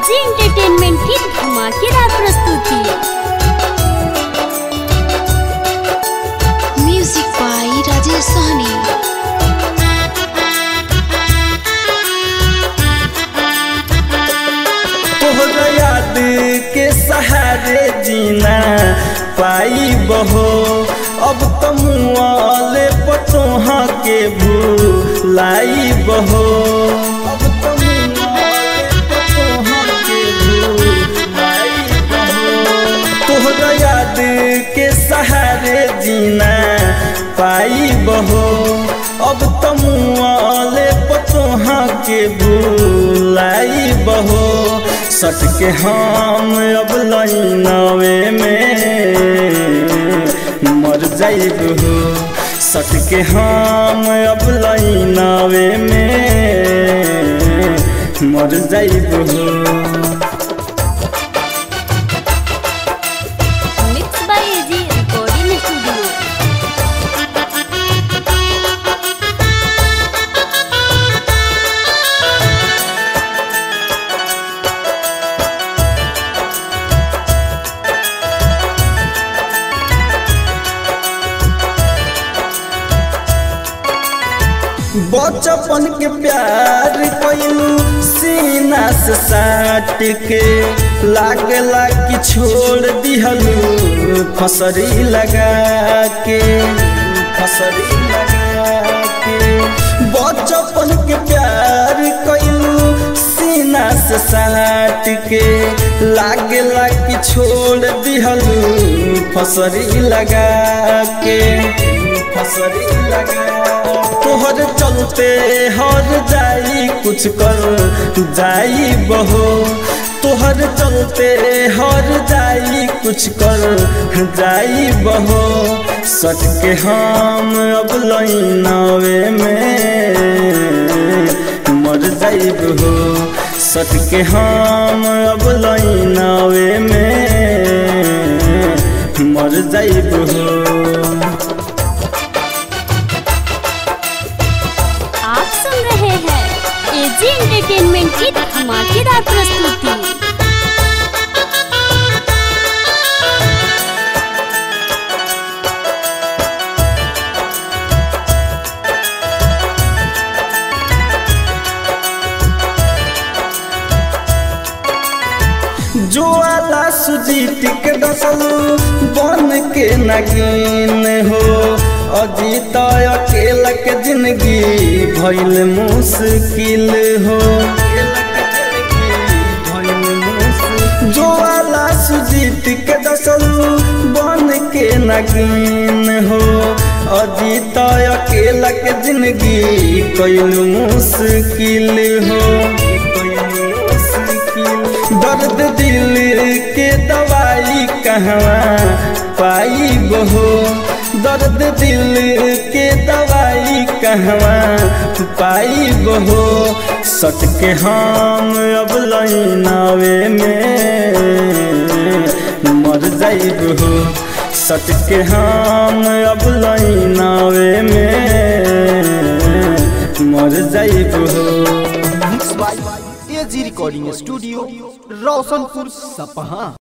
AG entertainment की धमाकेदार प्रस्तुति म्यूजिक बाय राजेश सहनी तोहरा याद के सहारे जीना पाई बहो अब तमुआले पतोहा के भूलाई बहो अब तमुआले पतोहा के भूलाई बहो तोहरा याद के सहारे जीना पाई बहो अब तमुआले पतोहा के भूलाई बहो सट के हम अब लाइनवे में मर जाइब हो सट के हम अब लाइनवे में मर जाइब हो mix by AG recording studio बचपन के प्यार कैलू सीना से साट के लागला कि छोड़ दिहलू फसरी लगा के फसरी लगा के बचपन के प्यार कैलू सीना से साट के लागला कि छोड़ दिहलू फसरी लगा के फसरी लगा तोहर चलते हर जाई कुछ कर जाई बहो तोहर चलते हर जाई कुछ कर जाई बहो सट के हम अब लाइनवे में मर जाइब हो सट के हम अब लाइनवे में मर जाइब हो आप सुन रहे हैं एजी एंटरटेनमेंट की धमाकेदार प्रस्तुति जो आला सुजीत के डसलू बन के नगीन हो अजीत अकेला के जिंदगी भइल मुश्किल हो जो आला सुजीत के डसलू बन के नगीन हो अजीत अकेला के जिंदगी कैल मुश्किल हो कैल मुश्किल दर्द दिल के दवाई कहवा पाई बहो दर्द दिल के दवाई कहवा पाई बहो सट के हम अब लाइनवे में मर जाइब हो सट के हम अब लाइनवे में मर जाइब हो mix by AG recording studio Roshanpur सपहा